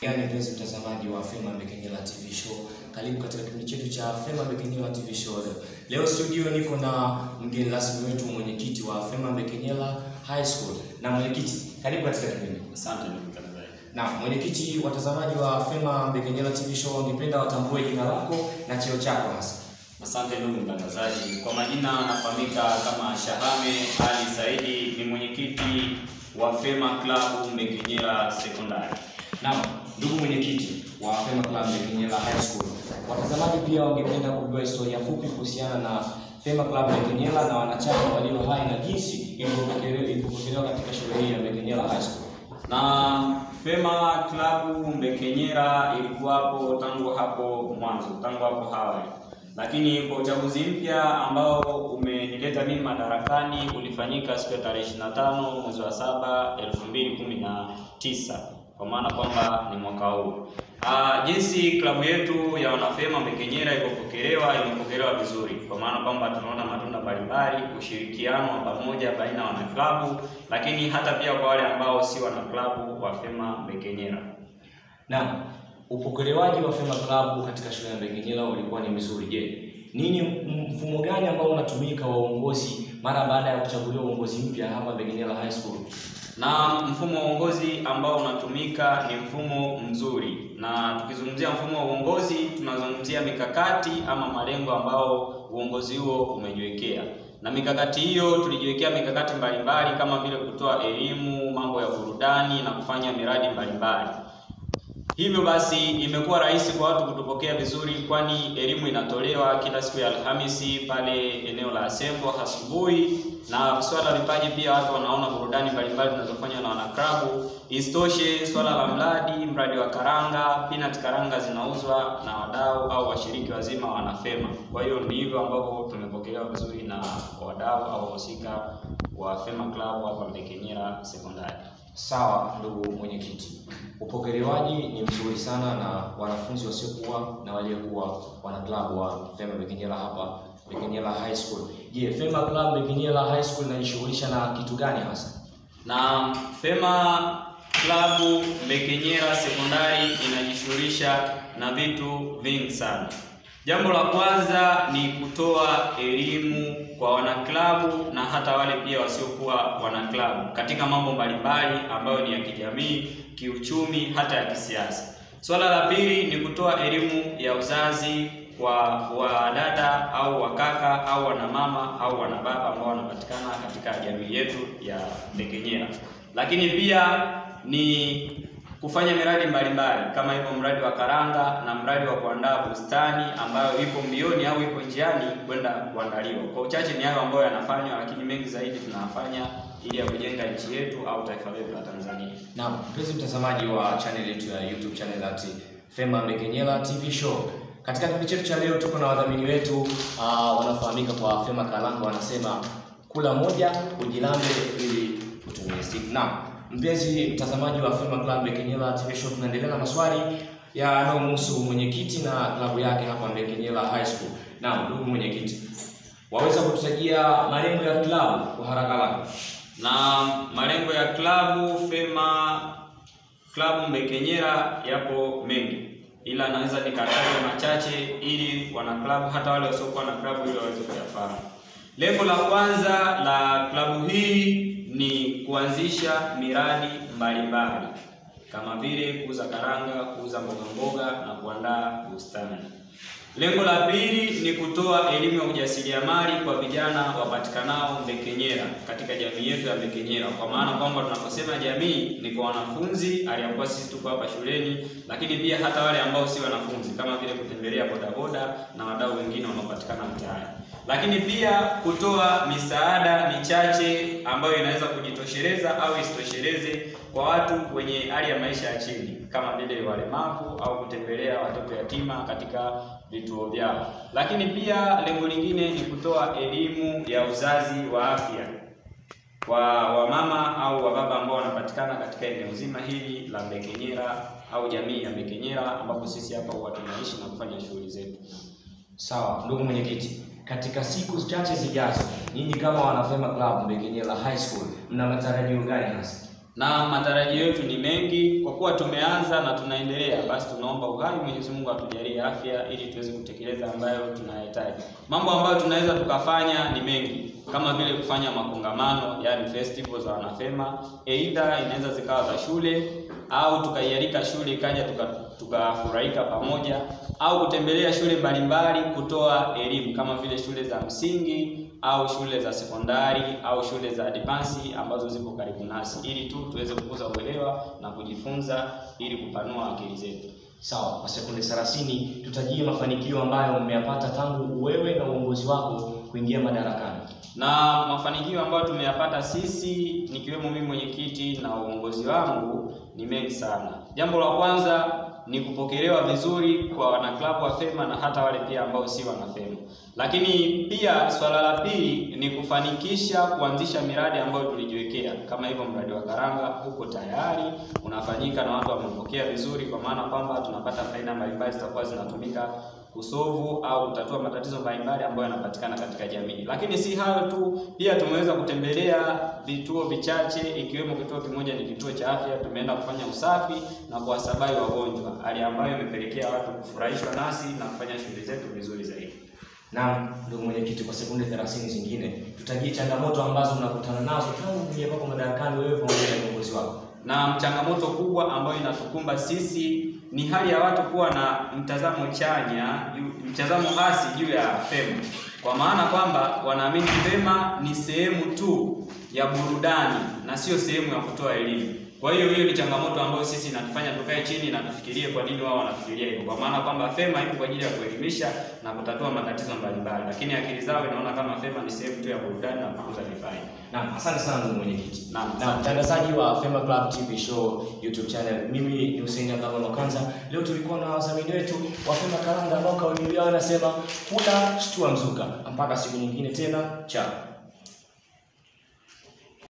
Yaani mpenzi mtazamaji wa Fema Mbekenyela TV show, karibu katika kipindi chetu cha Fema Mbekenyela TV show. Leo leo studio niko na mgeni rasmi wetu, mwenyekiti wa Fema Mbekenyela High School. Na mwenyekiti, karibu katika kipindi. Asante ndugu mtangazaji. Na mwenyekiti, watazamaji wa Fema Mbekenyela TV show wangependa watambue jina lako na cheo chako hasa. Asante ndugu mtangazaji. Kwa majina nafahamika kama Shahame Ali Saidi, ni mwenyekiti wa Fema Club Mbekenyela Sekondari. Naam, ndugu mwenyekiti wa Fema Club Mbekenyela High School, watazamaji pia wangependa kujua historia fupi kuhusiana na Fema Club Mbekenyela na wanachama walio hai na jinsi ilivyopokelewa ilivyopokelewa katika shule hii ya Mbekenyela High School. Na Fema Club Mbekenyela ilikuwapo tangu hapo mwanzo, tangu hapo awali, lakini kwa uchaguzi mpya ambao umenileta mimi madarakani ulifanyika siku ya tarehe 25 mwezi wa saba 2019 kwa maana kwamba ni mwaka huu. Ah, jinsi klabu yetu ya wanafema Mbekenyela ilipopokelewa, imepokelewa vizuri, kwa maana kwamba tunaona matunda mbalimbali, ushirikiano wa pamoja baina ya wanaklabu, lakini hata pia kwa wale ambao si wanaklabu wa Fema Mbekenyela. Naam, upokelewaji wa Fema Club katika shule ya Mbekenyela ulikuwa ni mzuri. Je, nini mfumo gani ambao unatumika wa uongozi mara baada ya kuchaguliwa uongozi mpya hapa Mbekenyela High School? na mfumo wa uongozi ambao unatumika ni mfumo mzuri, na tukizungumzia mfumo wa uongozi tunazungumzia mikakati ama malengo ambao uongozi huo umejiwekea, na mikakati hiyo tulijiwekea mikakati mbalimbali kama vile kutoa elimu, mambo ya burudani na kufanya miradi mbalimbali. Hivyo basi imekuwa rahisi kwa watu kutupokea vizuri, kwani elimu inatolewa kila siku ya Alhamisi pale eneo la Asembo asubuhi, na swala la vipaji pia watu wanaona burudani mbalimbali zinazofanywa na wanaklabu. Isitoshe, swala la mradi mradi wa karanga, peanut karanga zinauzwa na wadau au washiriki wazima wanafema. Kwa hiyo ni hivyo ambavyo tumepokelewa vizuri na wadau au wahusika wa Fema Club hapa Mbekenyela Sekondari. Sawa, ndugu mwenyekiti, upokelewaji ni mzuri sana na wanafunzi wasiokuwa na waliokuwa wanaklabu wa Fema Mbekenyela hapa Mbekenyela High School. Je, Fema Club Mbekenyela High School inajishughulisha na kitu gani hasa? na Fema Klabu Mbekenyela Sekondari inajishughulisha na vitu vingi sana. Jambo la kwanza ni kutoa elimu kwa wanaklabu na hata wale pia wasiokuwa wanaklabu katika mambo mbalimbali ambayo ni ya kijamii, kiuchumi, hata ya kisiasa. Swala la pili ni kutoa elimu ya uzazi kwa wadada au wakaka au wanamama au wanababa ambao wanapatikana katika jamii yetu ya Mbekenyela. Lakini pia ni kufanya miradi mbalimbali kama hivyo mradi wa karanga na mradi wa kuandaa bustani ambayo ipo mbioni au ipo njiani kwenda kuandaliwa. Kwa uchache ni hayo ambayo yanafanywa, lakini mengi zaidi tunayafanya ili ya kujenga nchi yetu au taifa letu la Tanzania. Naam, mpenzi mtazamaji wa channel yetu ya YouTube channel at Fema Mbekenyela TV show. Katika kipindi chetu cha leo tuko na wadhamini wetu uh, wanaofahamika kwa Fema Kalanga, wanasema kula moja ujilambe ili utumie stick. Naam, mpenzi mtazamaji wa Fema Club Mbekenyela TV show, tunaendelea na maswali yanayomhusu mwenyekiti na klabu yake hapa Mbekenyela High School. Naam, ndugu mwenyekiti, waweza kutusajia malengo ya klabu kwa haraka haraka? Na malengo ya klabu Fema klabu Mbekenyela yapo mengi, ila naweza nikataja machache ili wanaklabu hata wale wasiokuwa na klabu ili waweze kuyafahamu. Lengo la kwanza la klabu hii ni kuanzisha miradi mbalimbali kama vile kuuza karanga, kuuza mboga mboga na kuandaa bustani. Lengo la pili ni kutoa elimu ya ujasiriamali kwa vijana wapatikanao Mbekenyela katika jamii yetu ya Mbekenyela, kwa maana kwamba tunaposema jamii ni kwa wanafunzi aliyakuwa sisi tuko hapa shuleni, lakini pia hata wale ambao si wanafunzi kama vile kutembelea bodaboda na wadau wengine wanaopatikana mtaani, lakini pia kutoa misaada michache ambayo inaweza kujitosheleza au isitosheleze kwa watu wenye hali ya maisha ya chini kama vile walemavu au kutembelea watoto yatima katika vituo vyao. Lakini pia lengo lingine ni kutoa elimu ya uzazi wa afya kwa wamama au wababa ambao wanapatikana katika eneo zima hili la Mbekenyela au jamii ya Mbekenyela ambapo sisi hapa huwa tunaishi na kufanya shughuli zetu. Sawa, ndugu mwenyekiti, katika siku chache zijazo, nyinyi kama wanafema club Mbekenyela High School mna matarajio gani hasa? na matarajio yetu ni mengi. Kwa kuwa tumeanza na tunaendelea, basi tunaomba uhai, Mwenyezi Mungu atujalie afya ili tuweze kutekeleza ambayo tunayahitaji. Mambo ambayo tunaweza tukafanya ni mengi, kama vile kufanya makongamano, yani festival za wanafema, aidha inaweza zikawa za shule au tukaialika shule ikaja tukafurahika tuka pamoja, au kutembelea shule mbalimbali kutoa elimu kama vile shule za msingi au shule za sekondari au shule za advance ambazo zipo karibu nasi, ili tu tuweze kukuza uelewa na kujifunza ili kupanua akili zetu. Sawa, kwa sekunde 30 tutajie mafanikio ambayo mmeyapata tangu wewe na uongozi wako kuingia madarakani. Na mafanikio ambayo tumeyapata sisi nikiwemo mimi mwenyekiti na uongozi wangu ni mengi sana. Jambo la kwanza ni kupokelewa vizuri kwa wanaklabu wa Fema na hata wale pia ambao si wanafema. Lakini pia swala la pili ni kufanikisha kuanzisha miradi ambayo tulijiwekea, kama hivyo mradi wa Karanga huko tayari unafanyika na watu wamepokea vizuri, kwa maana kwamba tunapata faida mbalimbali zitakuwa zinatumika kusovu au kutatua matatizo mbalimbali ambayo yanapatikana katika jamii. Lakini si hayo tu, pia tumeweza kutembelea vituo vichache, ikiwemo kituo kimoja ni kituo cha afya. Tumeenda kufanya usafi na kuwasabai wagonjwa, hali ambayo imepelekea watu kufurahishwa nasi na kufanya shughuli zetu vizuri zaidi. Naam, ndugu mwenyekiti, kwa sekunde 30 zingine tutajie changamoto ambazo mnakutana nazo tangu kuingia kwako madarakani, wewe pamoja na viongozi wako. Na changamoto kubwa ambayo inatukumba sisi ni hali ya watu kuwa na mtazamo chanya, mtazamo hasi juu ya Fema, kwa maana kwamba wanaamini Fema ni sehemu tu ya burudani na sio sehemu ya kutoa elimu. Kwa hiyo hiyo ni changamoto ambayo sisi inatufanya tukae chini na tufikirie kwa nini wao wanafikiria hivyo, kwa maana kwamba Fema ipo kwa ajili ya kuelimisha na kutatua matatizo mbalimbali, lakini akili zao inaona kama Fema ni sehemu tu ya burudani na kukuza vipaji. Naam, asante sana ndugu mwenyekiti. Naam, Na mtangazaji wa Fema Club TV Show YouTube channel, mimi ni Hussein Abdalla Makanza. Leo tulikuwa na wadhamini wetu wa Fema Karanga ambao kauli yao inasema kula shtua mzuka. Mpaka siku nyingine tena, chao.